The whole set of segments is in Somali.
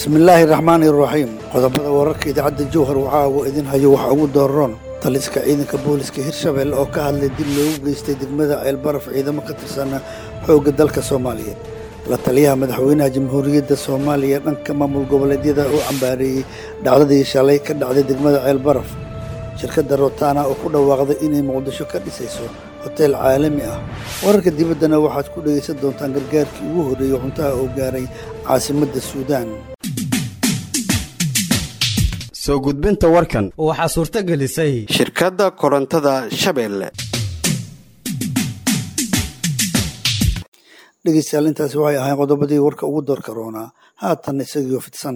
bismillaahi raxmaani iraxiim qodobada wararka idaacadda jowhar waxaa uu idin hayo waxa ugu dooron taliska ciidanka booliska hirshabelle oo ka hadlay dib loogu geystay degmada ceelbaraf ciidamo ka tirsana xoogga dalka soomaaliyeed la taliyaha madaxweynaha jamhuuriyadda soomaaliya dhanka maamul goboleedyada oo cambaareeyey dhacdadii shalay ka dhacday degmada ceelbaraf shirkadda rotana oo ku dhawaaqday inay muqdisho ka dhisayso hoteel caalami ah wararka dibaddana waxaad ku dhegaysan doontaan gargaarkii ugu horreeyey xuntaha oo gaaray caasimadda suudaan soo gudbinta warkan waxaa suurto gelisay shirkadda korontada shabeelle dhegeystayaal intaasi waxay ahayn qodobadii warka ugu doorka roonaa haatan isagiioo fidsan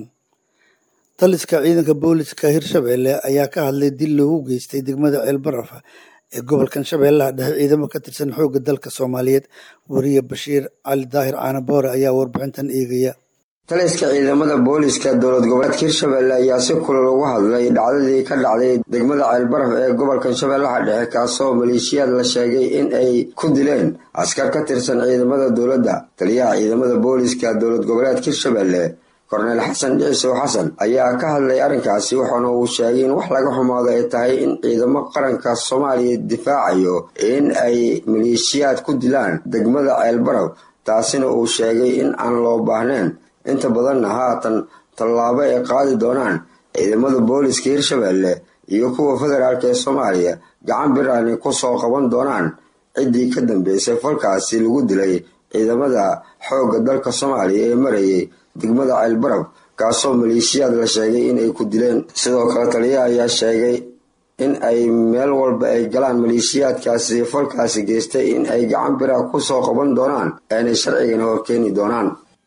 taliska ciidanka booliska hirshabelle ayaa ka hadlay dil loogu geystay degmada ceelbaraf ee gobolkan shabeellaha dhexe ciidamo ka tirsan xoogga dalka soomaaliyeed weriye bashiir cali daahir caanaboore ayaa warbixintan eegaya taliska ciidamada booliska dowlad goboleedka hirshabelle ayaa si kulal uga hadlay dhacdadii ka dhacday degmada ceelbaraf ee gobolkan shabeellaha dhexe kaasoo maleeshiyaad la sheegay in ay ku dileen askar ka tirsan ciidamada dowladda taliyaha ciidamada booliska dowlad goboleedka hirshabelle korneyl xasan dhicisow xasan ayaa ka hadlay arrinkaasi waxaana uu sheegay in wax laga xumaado ay tahay in ciidamo qaranka soomaaliya difaacayo in ay maleeshiyaad ku dilaan degmada ceelbaraf taasina uu sheegay in aan loo baahnayn inta badanna haatan tallaabo ay qaadi doonaan ciidamada booliska hirshabelle iyo kuwa federaalk ee soomaaliya gacan biraani ku soo qaban doonaan ciddii ka dambeysay falkaasi lagu dilay ciidamada xoogga dalka soomaaliya ee marayay degmada ceelbarab kaasoo maleeshiyaad la sheegay in ay ku dileen sidoo kale taliyaha ayaa sheegay in ay meel walba ay galaan maleeshiyaadkaasi falkaasi geystay in ay gacan biraha ku soo qaban doonaan aanay sharcigana horkeeni doonaan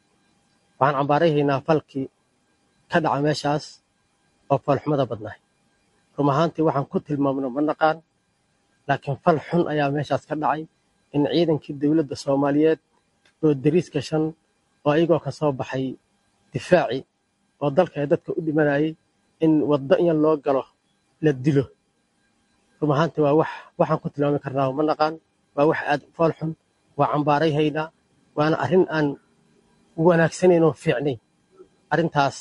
waxaan cambaarahaynaa falkii ka dhaca meeshaas oo falxumada badnahay rum ahaantii waxaan ku tilmaamno ma naqaan laakiin fal xun ayaa meeshaas ka dhacay in ciidankii dowladda soomaaliyeed oo dariiska shan oo ayagoo ka soo baxay difaaci oo dalka ee dadka u dhimanayay in waddo in loo galo la dilo rum ahaantii waa wax waxaan ku tilmaami karnaa ma naqaan waa wax aad fool xun waa cambaarayhaynaa waana arrin aan wanaagsanayn oo fiicnayn arrintaas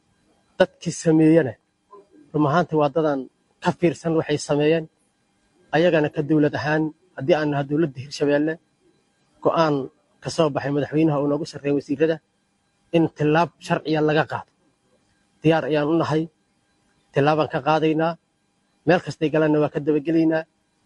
dadkii sameeyana rum ahaantii waa dadaan ka fiirsan waxay sameeyeen ayagana ka dowlad ahaan haddii aan naha dowladda hirshabeelle go'aan ka soo baxay madaxweynaha oo noogu sarreeya wasiirada in tillaab sharciya laga qaado diyaar ayaan u nahay tillaabaan ka qaadaynaa meel kastay galanna waa ka dabagelaynaa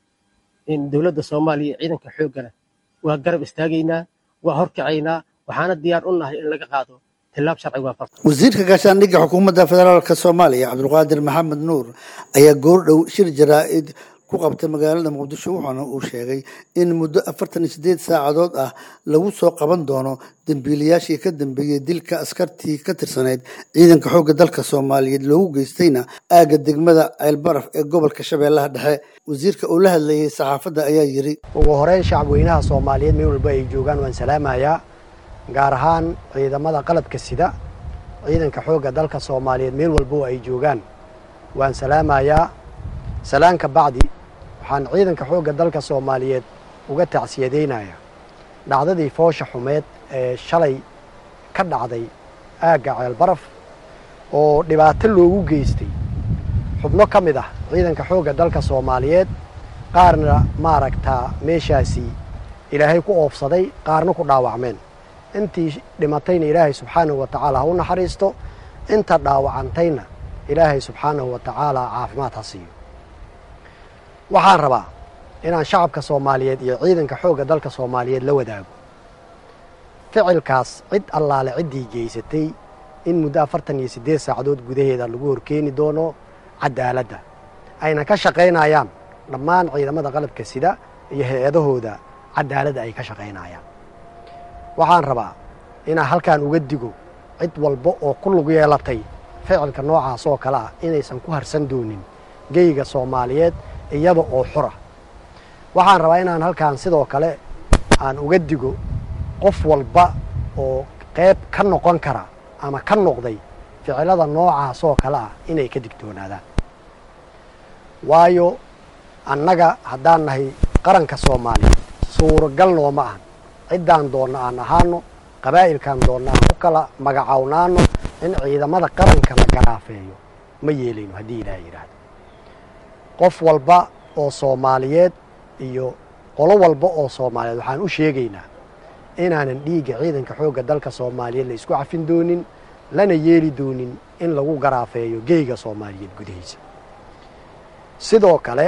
in dowladda soomaaliya ciidanka xooggana waa garab istaagaynaa waa horkacaynaa waxaana diyaar u nahay in laga qaado tillaab sharci waafaqsan wasiirka gaashaandhigga xukuumadda federaalk soomaaliya cabdulqaadir maxamed nuur ayaa goordhow shir jaraa'id ku qabtay magaalada muqdisho waxaana uu sheegay in muddo afartan iyo sideed saacadood ah lagu soo qaban doono dembiilayaashii ka dambeeyey dilka askartii ka tirsaneyd ciidanka xoogga dalka soomaaliyeed loogu geystayna aagga degmada ceelbaraf ee gobolka shabeellaha dhexe wasiirka uu la hadlayay saxaafadda ayaa yiri ugu horeyn shacabweynaha soomaaliyeed meel walba ay joogaan waan salaamayaa gaar ahaan ciidamada qalabka sida ciidanka xoogga dalka soomaaliyeed meel walba oo ay joogaan waan salaamayaa salaanka bacdi waxaan ciidanka xoogga dalka soomaaliyeed uga tacsiyadaynayaa dhacdadii foosha xumeed ee shalay ka dhacday aagga ceelbaraf oo dhibaato loogu geystay xubno ka mid ah ciidanka xoogga dalka soomaaliyeed qaarna maaragtaa meeshaasi ilaahay ku oofsaday qaarna ku dhaawacmeen intii dhimatayna ilaahay subxaanahu wa tacaala ha u naxariisto inta dhaawacantayna ilaahay subxaanahu wa tacaala caafimaad ha siiyo waxaan rabaa inaan shacabka soomaaliyeed iyo ciidanka xoogga dalka soomaaliyeed la wadaago ficilkaas cid allaale ciddii geysatay in muddo afartan iyo siddeed saacadood gudaheeda lagu horkeeni doono cadaaladda ayna ka shaqaynayaan dhammaan ciidamada qalabka sida iyo hay-adahooda cadaaladda ay ka shaqaynayaan waxaan rabaa inaan halkaan uga digo cid walba oo ku lug yeelatay ficilka noocaas oo kale ah inaysan ku harsan doonin geyga soomaaliyeed iyada oo xura waxaan rabaa inaan halkaan sidoo kale aan uga digo qof walba oo qayb ka noqon kara ama ka noqday ficilada noocaas oo kale ah inay ka digtoonaadaan waayo annaga haddaan nahay qaranka soomaaliya suuragal nooma ahan ciddaan doonna aan ahaano qabaa'ilkaan doonna aan ku kala magacawnaano in ciidamada qaranka la garaafeeyo ma yeelayno haddii ilaah yidhaahdo qof walba oo soomaaliyeed iyo qolo walba oo soomaaliyeed waxaan u sheegaynaa inaanan dhiigga ciidanka xoogga dalka soomaaliyeed la isku cafin doonin lana yeeli doonin in lagu garaafeeyo geeyga soomaaliyeed gudihiisa sidoo kale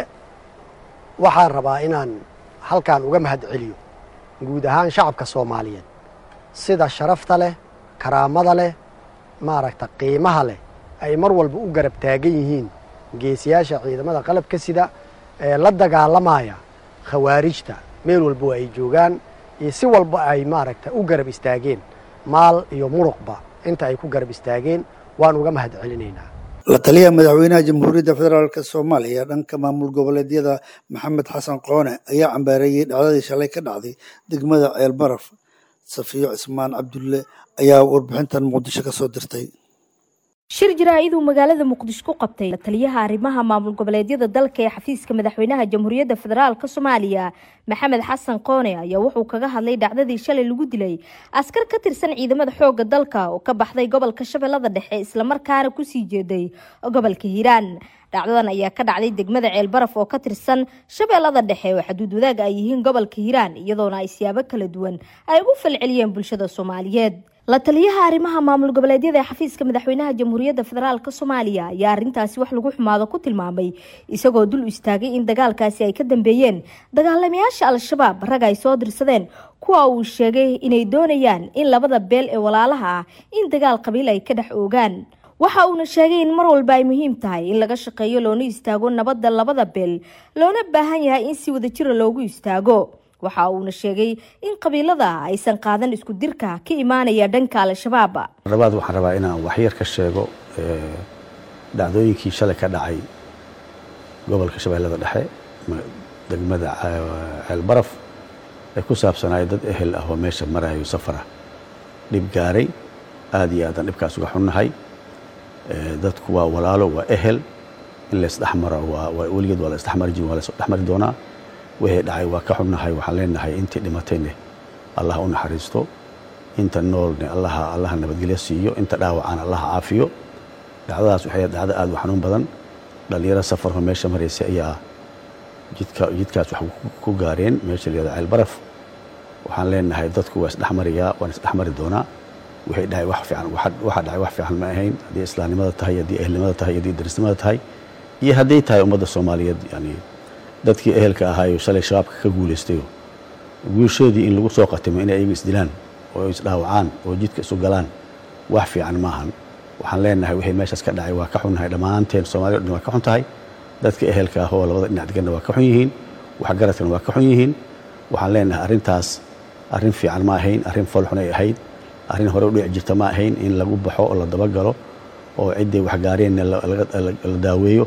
waxaan rabaa inaan halkan uga mahad celiyo guud ahaan shacabka soomaaliyeed sida sharafta leh karaamada leh maaragta qiimaha leh ay mar walba u garab taagan yihiin geesiyaasha ciidamada qalabka sida ee la dagaalamaya khawaarijta meel walba ay joogaan iyo si walba ay maaragta u garab istaageen maal iyo muruqba inta ay ku garab istaageen waan uga mahad celinaynaa la taliyaha madaxweynaha jamhuuriyadda federaalk soomaaliya dhanka maamul goboleedyada maxamed xasan qoone ayaa cambaareeyey dhacdadii shalay ka dhacday degmada ceelbaraf safiyo cismaan cabdulle ayaa warbixintan muqdisho ka soo dirtay shir jaraa'iduu magaalada muqdisho ku qabtay la taliyaha arrimaha maamul goboleedyada dalka ee xafiiska madaxweynaha jamhuuriyadda federaalk soomaaliya maxamed xasan qoone ayaa wuxuu kaga hadlay dhacdadii shalay lagu dilay askar ka tirsan ciidamada xooga dalka oo ka baxday gobolka shabeellada dhexe islamarkaana kusii jeeday gobolka hiiraan dhacdadan ayaa ka dhacday degmada ceelbaraf oo ka tirsan shabeellada dhexe oo xaduud wadaag ay yihiin gobolka hiiraan iyadoona ay siyaabo kala duwan ay ugu falceliyeen bulshada soomaaliyeed la taliyaha arrimaha maamul goboleedyada ee xafiiska madaxweynaha jamhuuriyadda federaalk soomaaliya ayaa arrintaasi wax lagu xumaado ku tilmaamay isagoo dul istaagay in dagaalkaasi ay ka dambeeyeen dagaalamayaasha al-shabaab rag ay soo dirsadeen kuwa uu sheegay inay doonayaan in labada beel ee walaalaha ah in dagaal qabiil ay ka dhex oogaan waxa uuna sheegay in mar walba ay muhiim tahay in laga shaqeeyo loona istaago nabadda labada beel loona baahan yahay in si wadajira loogu istaago waxa uuna sheegay in qabiilada aysan qaadan isku dirka ka imaanaya dhanka al-shabaab labaad waxaan rabaa inaan waxyar ka sheego dhacdooyinkii shalay ka dhacay gobolka shabeellada dhexe degmada ceelbaraf ee ku saabsanaaya dad ehel ah oo meesha marayo safara dhib gaaray aada iyo aadaan dhibkaas uga xunnahay dadku waa walaalo waa ehel in laysdhexmaro waa weligeed waa la isdhexmari jiri waa la isdhexmari doonaa wixii dhacay waa ka xunnahay waxaan leenahay intii dhimatayne allah u naxariisto inta noolne allaha allaha nabadgelyo siiyo inta dhaawacana allaha caafiyo dhacdadaas waxay dhacdo aada u xanuun badan dhallinyaro safarho meesha maraysay ayaa jidka jidkaas wax ku gaareen meesha layihahdo ceelbaraf waxaan leenahay dadku waa isdhexmariyaa waan isdhexmari doonaa wixii dhacay wax fiican waxa dhacay wax fiican ma ahayn haddii islaamnimada tahay haddii ehelnimada tahay haddii darisnimada tahay iyo hadday tahay ummadda soomaaliyeed yani dadkii ehelka ahaayo shalay shabaabka ka guulaystayo guushoodii in lagu soo qatimo inay ayagu isdilaan oo isdhaawacaan oo jidka isu galaan wax fiican maahan waxaan leenahay wixii meeshaas ka dhacay waa ka xunnahay dhammaanteen soomaliya o dhan waa ka xun tahay dadka ehelka ah oo labada dhinac deganna waa ka xun yihiin waxgaradkana waa ka xun yihiin waxaan leenahay arrintaas arrin fiican ma ahayn arrin foolxun ay ahayd arrin hore u dhici jirta ma ahayn in lagu baxo oo la dabagalo oo ciddii waxgaareenna la daaweeyo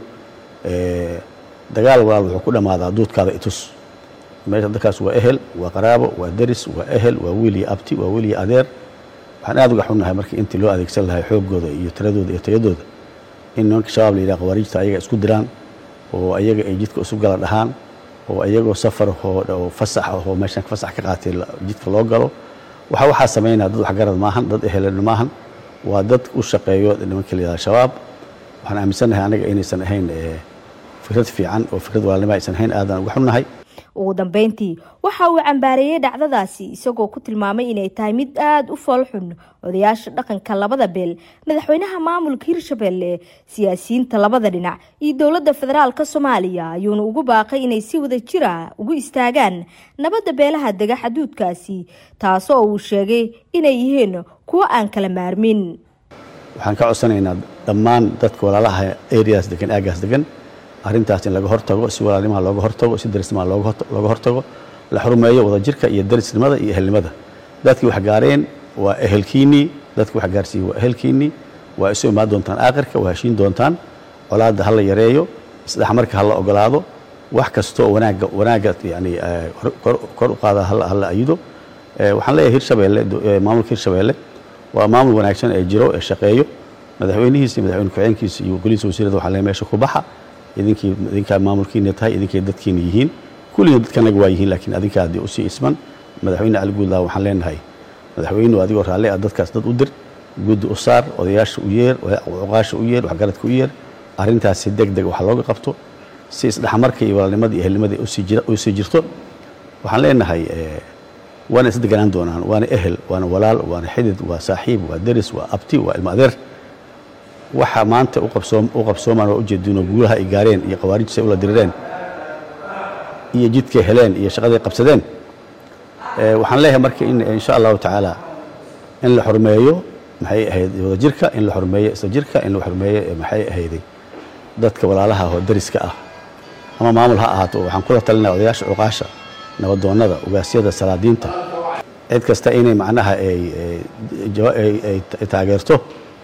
dagaal walaal wuxuu ku dhammaadaa duudkaada itus meesha dadkaas waa ehel waa qaraabo waa deris waa ehel waa wiil iyo abti waa wiil iyo adeer waxaan aada uga xunnahay markii intii loo adeegsan lahay xooggooda iyo tiradooda iyo tayadooda in nimanka shabaab la yidhaha khawaarijta ayaga isku diraan oo ayaga ay jidka isu gala dhahaan oo ayagoo safar oo fasax oo meeshan fasax ka qaatay jidka loo galo waxa waxaa samaynaya dad waxgarad maahan dad ehelena maahan waa dad u shaqeeyo nimanka la yidhaha shabaab waxaan aaminsannahay anaga inaysan ahayn fikrad fiican oo fikrad walaalnimo aysan ahayn aadan uga xunnahay ugu dambeyntii waxa uu cambaareeyey dhacdadaasi isagoo ku tilmaamay inay tahay mid aada u foolxun odayaasha dhaqanka labada beel madaxweynaha maamulka hirshabelle siyaasiyiinta labada dhinac iyo dowladda federaalka soomaaliya ayuuna ugu baaqay inay si wada jira ugu istaagaan nabadda beelaha dega xaduudkaasi taasoo uu sheegay inay yihiin kuwo aan kala maarmin waxaan ka codsanaynaa dhammaan dadka walaalaha areas degan aagaas degan arrintaas in laga hortago si walaalnimaha looga hortago si darisnimaha looga hortago la xurumeeyo wadajirka iyo darisnimada iyo ehelnimada dadkii wax gaareen waa ehelkiinnii dadkii wax gaarsiiyey waa ehelkiinnii waa isu imaan doontaan aakhirka waa heshiin doontaan colaadda ha la yareeyo isdhexmarka ha la ogolaado wax kastoo wanaagga wanaagga yani kor u qaada ha la ayido waxaan leeyahay hirshabeelle maamulka hirshabeelle waa maamul wanaagsan ee jiro ee shaqeeyo madaxweynihiisa iyo madaxweyne ku-xigeenkiisa iyo golihiisa wasiirada waxaa leeyahay meesha ku baxa idinkii idinkaa maamulkiina tahay idinkay dadkiina yihiin kulliina dadkanaga waa yihiin laakiin adinkaa haddii usii isman madaxweyne cali guudlaa waxaan leenahay madaxweynuhu adigoo raalli ah dadkaas dad u dir guddi u saar odayaasha u yeer cuqaasha u yeer waxgaradka u yeer arrintaas si deg deg wax looga qabto si isdhexmarka iyo walaalnimada iyo ehelnimada u sii jirto waxaan leenahay waana is deganaan doonaan waana ehel waana walaal waana xidid waa saaxiib waa deris waa abti waa ilmo adeer waxa maanta u qabsoomaan waa ujeedino guulaha ay gaareen iyo khawaarijta ay ula dirireen iyo jidkay heleen iyo shaqaday qabsadeen waxaan leeyahay marka in insha allahu tacaala in la xurmeeyo maxay ahayd wadajirka in la xurmeeyo isla jirka in la xurmeeyo maxay ahayday dadka walaalaha oo dariska ah ama maamul ha ahaato waxaan kula talinaya odayaasha cuqaasha nabadoonnada ugaasyada salaadiinta cid kasta inay macnaha ay taageerto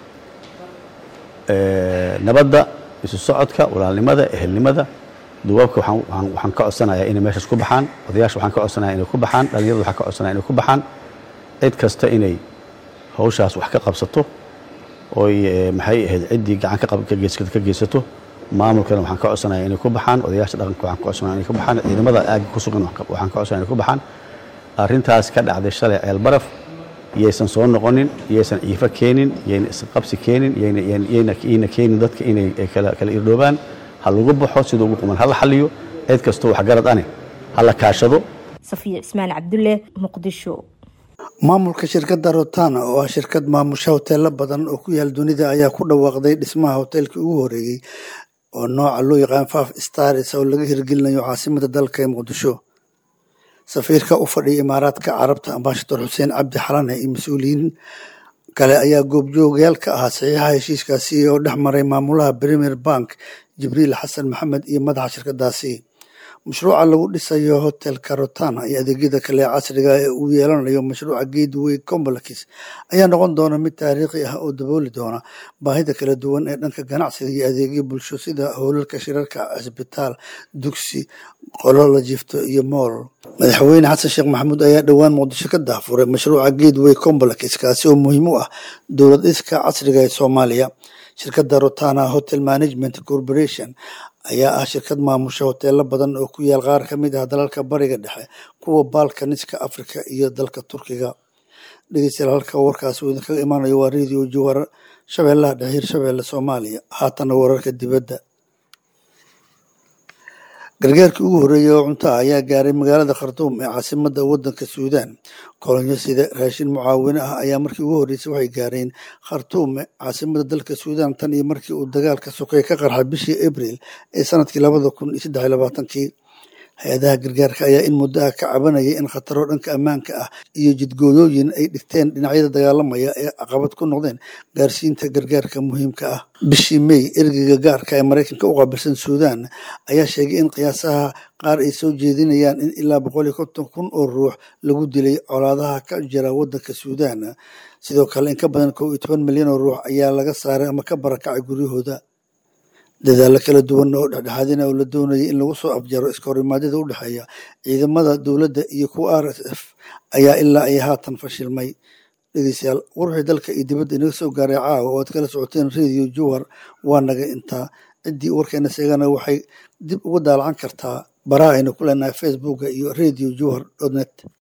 nabadda isu socodka walaalnimada ehelnimada duwaabka waxaan ka codsanayaa inay meeshaas ku baxaan odayaasha waxaan ka codsanaya inay ku baxaan dhalinyarada waxaan ka codsanaya inay ku baxaan cid kasta inay hawshaas wax ka qabsato oy maxay ahayd ciddii gacan ka geysato maamulkana waxaan ka codsanaya inay ku baxaan odayaasha dhaqanka waxaan ka codsanaya inay ku baxaan ciidamada aagga ku sugan waxaan ka codsanaya inay ku baxaan arrintaas ka dhacday shalay ceel baraf yaysan soo noqonin yaysan ciifo keenin yayna isqabsi keenin yayna keenin dadka inay kala irdhoobaan ha lagu baxo sida ugu quman hala xaliyo cid kastoo waxgarad ane hala kaashado safiya cismaan cabdulle muqdisho maamulka shirkadda rotana oo ah shirkad maamusha hoteelo badan oo ku yaal dunida ayaa ku dhawaaqday dhismaha hoteelkii ugu horeeyey oo nooca loo yaqaan faf stars oo laga hirgelinayo caasimada dalka ee muqdisho safiirka u fadhiya imaaraadka carabta ambaashador xuseen cabdi xalane iyo mas-uuliyiin kale ayaa goobjoogayaal ka ahaa saxiixa heshiiskaasi oo dhex maray maamulaha premier bank jibriil xasan maxamed iyo madaxa shirkadaasi mashruuca lagu dhisayo hotelka rotana iyo adeegyada kale ee casriga ee uu yeelanayo mashruuca gateway complex ayaa noqon doona mid taariikhi ah oo dabooli doona baahida kala duwan ee dhanka ganacsiga iyo adeegyo bulsho sida howlalka shirarka cisbitaal dugsi qolo la jiifto iyo mool madaxweyne xasan sheekh maxamuud ayaa dhowaan muqdisho ka daafuray mashruuca gateway complex kaasi oo muhiim u ah dowlad dhiska casriga ee soomaaliya shirkadda rotana hotel management corporation ayaa ah shirkad maamusha hoteelo badan oo ku yaal qaar ka mid ah dalalka bariga dhexe kuwa balkaniska afrika iyo dalka turkiga dhegeystayaal halka warkaas uu idinkaga imaanayo waa radio jowhar shabeellaha dhexe hirshabeelle soomaaliya haatana wararka dibadda gargaarkii ugu horreeyey oo cunto ah ayaa gaaray magaalada khartuum ee caasimada wadanka suudaan kolonyo sida raashin mucaawine ah ayaa markii ugu horreysay waxay gaareen khartuum caasimada dalka suudaan tan iyo markii uu dagaalka sokay ka qarxay bishii abril ee sanadkii labada kun iyo saddex iyo labaatankii hay-adaha gargaarka ayaa in muddo ah ka cabanayay in khataro dhanka ammaanka ah iyo jidgooyooyin ay dhigteen dhinacyada dagaalamaya ee caqabad ku noqdeen gaarsiinta gargaarka muhiimka ah bishii may ergeyga gaarka ee maraykanka u qaabilsan suudaan ayaa sheegay in qiyaasaha qaar ay soo jeedinayaan in ilaa boqol iyo konton kun oo ruux lagu dilay colaadaha ka jira wadanka suudaan sidoo kale in ka badan kow iyo toban milyan oo ruux ayaa laga saaray ama ka barakacay guryahooda dadaalo kala duwan oo dhexdhexaadina oo la doonayay in lagu soo afjaro iskahorimaadada u dhexeeya ciidamada dowladda iyo kuwa r s f ayaa ilaa ay haatan fashilmay dhegeystayaal warwixii dalka iyo dibadda inaga soo gaaray caawa oo aad kala socoteen radio jowhar waa naga intaa ciddii warkeena seegana waxay dib uga daalacan kartaa baraha aynu ku leenahay facebooka iyo radio jowhar net